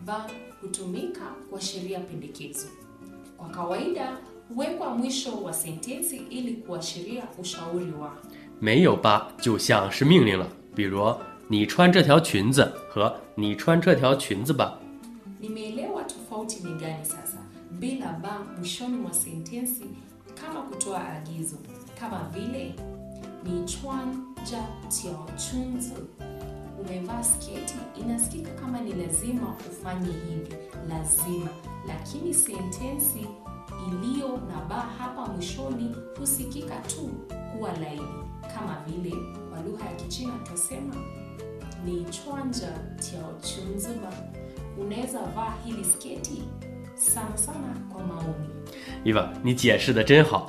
va hutumika kuashiria pendekezo. Kwa kawaida huwekwa mwisho wa sentensi ili kuashiria ushauri wa. 没有吧就像是命令了，比如你穿这条裙子和你穿这条裙子吧。 Nimeelewa tofauti ni gani sasa, bila ba mwishoni mwa sentensi kama kutoa agizo, kama vile ni chwanja tiao chunzi. Umevaa sketi, inasikika kama ni lazima ufanye hivi, lazima, lakini sentensi iliyo na ba hapa mwishoni husikika tu kuwa laini, kama vile kwa lugha ya Kichina twasema ni chwanja tiao chunzi ba unaweza vaa hili sketi sana sana kwa maoni 伊娃，你解释的真好。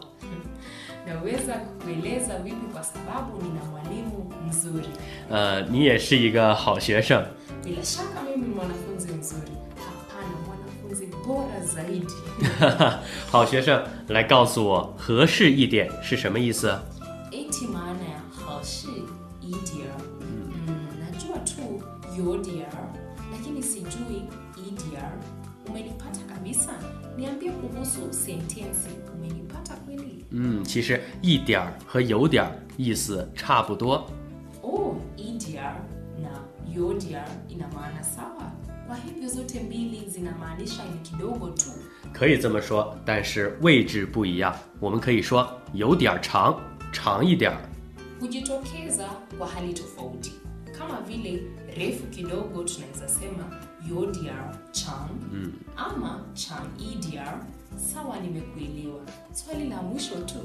naweza kueleza vipi kwa sababu nina mwalimu mzuri 呃，你也是一个好学生。 bila shaka mimi ni mwanafunzi mzuri hapana mwanafunzi bora zaidi 好学生，来告诉我合适一点是什么意思？ eti maana ya hashi idia mm, najua tu yodia lakini sijui idia umenipata kabisa niambie kuhusu sentensi umenipata kweli 嗯，其实一点儿和有点儿意思差不多。 Oh, EDR na UODR ina maana sawa. Kwa hivyo zote mbili zinamaanisha ni kidogo tu. 可以这么说，但是位置不一样。我们可以说有点儿长，长一点儿。 Hujitokeza kwa hali tofauti. Kama vile refu kidogo tunaweza sema UODR chan ama chan EDR. Sawa, nimekuelewa. Swali la mwisho tu.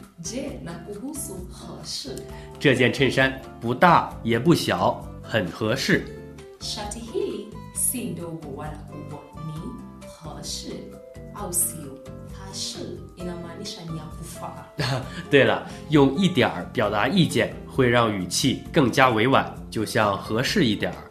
Je, na kuhusu 合适这件衬衫不大也不小，很合适。 Shati hili si ndogo wala kubwa, ni 合适 au sio? Hashi inamaanisha ni ya kufaa. 对了，用一点儿表达意见会让语气更加委婉，就像合适一点儿。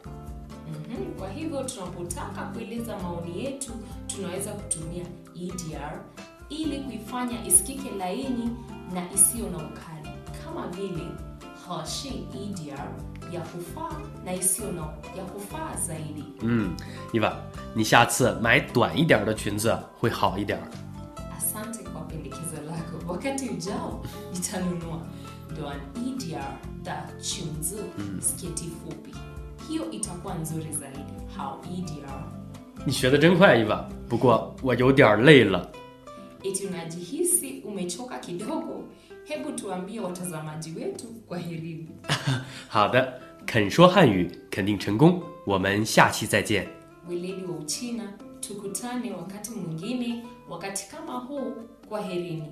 Mhm, Kwa hivyo tunapotaka kueleza maoni yetu tunaweza kutumia EDR ili kuifanya isikike laini na isiyo na ukali, kama vile 合适 EDR ya kufaa na isiyo na ya kufaa zaidi. 嗯，伊娃，你下次买短一点儿的裙子会好一点儿。 Asante kwa pendekezo lako. Wakati ujao nitanunua Doan EDR da chunzu sketi fupi. Hiyo itakuwa nzuri zaidi. How EDR 你学的真快，伊娃。不过我有点儿累了。 eti unajihisi umechoka kidogo? Hebu tuambie watazamaji wetu kwa herini. 好的，肯说汉语肯定成功。我们下期再见。 Weledi wa Uchina, tukutane wakati mwingine, wakati kama huu. Kwa herini.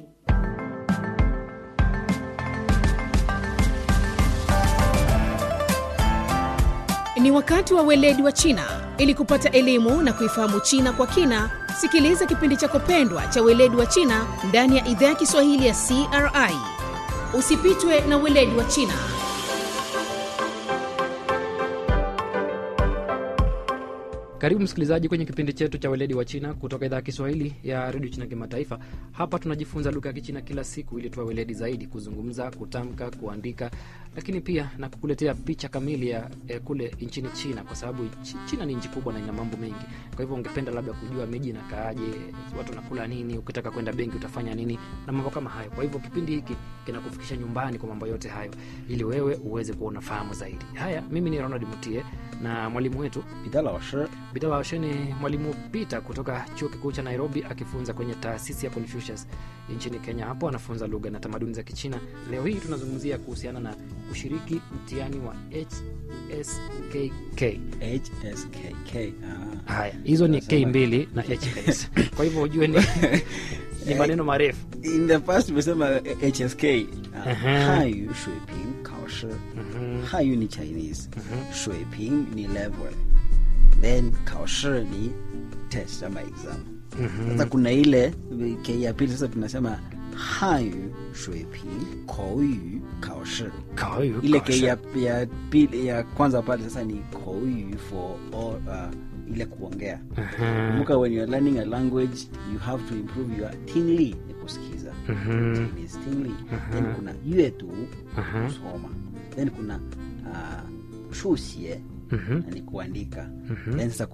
Ni wakati wa weledi wa China. Ili kupata elimu na kuifahamu China kwa kina, sikiliza kipindi chako pendwa cha weledi wa China ndani ya idhaa ya Kiswahili ya CRI. Usipitwe na weledi wa China. Karibu msikilizaji kwenye kipindi chetu cha weledi wa China kutoka idhaa ya Kiswahili ya redio China Kimataifa. Hapa tunajifunza lugha ya Kichina kila siku ili tuwe weledi zaidi kuzungumza, kutamka, kuandika, lakini pia na kukuletea picha kamili ya eh, kule nchini China, kwa sababu Chi- China ni nchi kubwa na ina mambo mengi. Kwa hivyo ungependa labda kujua miji inakaaje, watu wanakula nini, ukitaka kwenda benki utafanya nini na mambo kama hayo. Kwa hivyo kipindi hiki kinakufikisha nyumbani kwa mambo yote hayo, ili wewe uweze kuwa unafahamu zaidi. Haya, mimi ni Ronald Mutie na mwalimu wetu 彼得老师 Bita Waoshe ni mwalimu Peter kutoka chuo kikuu cha Nairobi akifunza kwenye taasisi ya Confucius nchini Kenya. Hapo anafunza lugha na tamaduni za Kichina. Leo hii tunazungumzia kuhusiana na kushiriki mtihani wa HSKK. HSKK. Ah. Haya, hizo ni K mbili na HS. Kwa hivyo ujue ni, ni maneno marefu. In the past tumesema eh, HSK. Ah, Aha. 汉语水平考试。 Mhm. 汉语ni Chinese. 水平ni level. Then 考试ni test ama exam. Sasa kuna ile K ya pili sasa tunasema 汉语水平口语考试。 Kawaii, ile kasha. K ya, ya pili ya kwanza pale sasa ni 口语 for all, uh, ile kuongea. Aha. kumbuka when you are learning a language you have to improve your tingly ni kusikiza Mhm. Chinese tingly then kuna yuedu Aha. kusoma then kuna uh, shusie Mhm. ni kuandika then sasa